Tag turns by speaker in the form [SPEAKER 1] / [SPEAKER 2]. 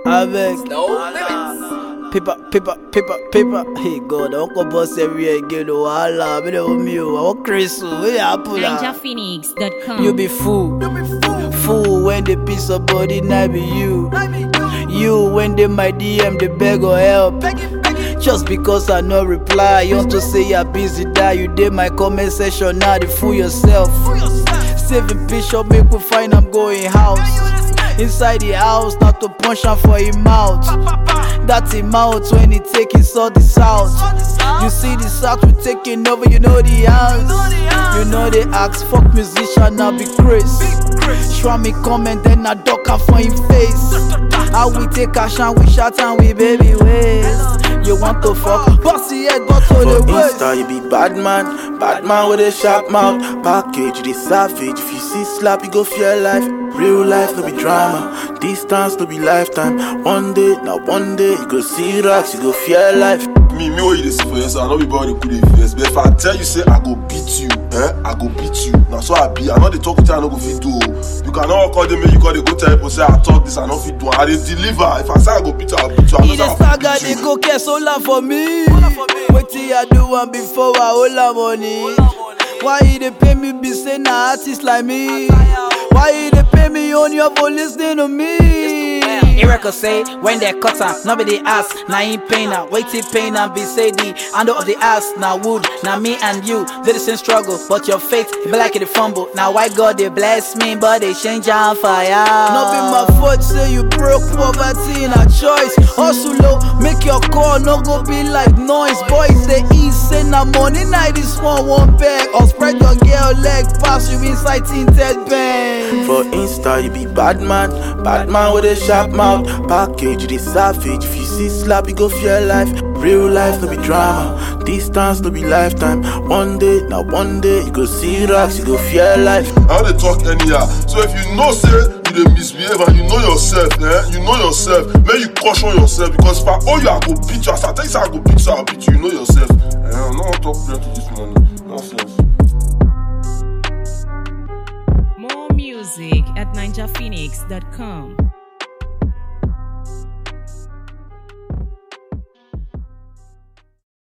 [SPEAKER 1] Avec.
[SPEAKER 2] No limits.
[SPEAKER 1] Paper, paper, paper, paper. Hey God, I won't go boss every again. Oh, Allah, me the me. I want Chris. Where you happen?
[SPEAKER 3] NinjaPhoenix.com.
[SPEAKER 1] You be fool. Fool when the piece of body not be you. You when they my DM, they beg or help. Just because I no reply, you want to say you're busy, die. You did my comment section, now they fool yourself. Saving picture, make we find I'm going house. Inside the house, not to punch am for him mouth. That him mouth when he taking saw the south. You see the south we taking over, you know the house. You know they ask fuck musician, now be Chris. Show me comment, then I duck am for him face. How we take action, we shout and we baby ways. You want to fuck, bossy head, but to
[SPEAKER 4] For
[SPEAKER 1] the waist.
[SPEAKER 4] Insta, you be bad man, bad man with a sharp mouth. Package, you the savage. If you see slap, you go fear life. Real life, no be drama. Distance, no be lifetime. One day, now one day, you go see rocks, you go fear life.
[SPEAKER 5] me me what you dey see for yourself i no be body good dey vex but if i tell you say i go beat you eh i go beat you na so i be i no dey talk with you i no go fit do o you cannot call them make you call dey go tell people say i talk this i no fit do am i dey deliver if i say i go beat you i go beat you i
[SPEAKER 1] He
[SPEAKER 5] know
[SPEAKER 1] dey
[SPEAKER 5] say i
[SPEAKER 1] stagger,
[SPEAKER 5] go
[SPEAKER 1] dey
[SPEAKER 5] beat you.
[SPEAKER 1] go care so loud for me. Wetin I do one before I hold am money. Why he dey pay me be say na artist like me? Why he dey pay me on your for lis ten to me? Erica say when they cut am, nobody ask. Na him pain am, waiting pain am be say the handle of the ass na wood. Na me and you dey the same struggle, but your faith it be like it dey fumble. Na why God dey bless me, but they change am fire. No be my fault say you broke poverty na choice. Hustle low, make your call no go be like noise. Boys say eat, say na money night this one one bag. Or spread your girl leg pass you inside tinted bang.
[SPEAKER 4] For Insta, you be bad man, bad man with a sharp mouth. Package, you the savage. If you see slap, you go fear life. Real life, no be drama. Distance, no be lifetime. One day, now one day, you go see rocks, you go fear life.
[SPEAKER 5] i no dey talk anyhow so if you know say you dey misbehave and you know yourself eh you know yourself make you caution yourself because if i owe you i go beat you as i tell you say i go beat you i go beat you you know yourself eh i no wan talk plenty this morning nonsense.
[SPEAKER 3] More music at NinjaPhoenix.com.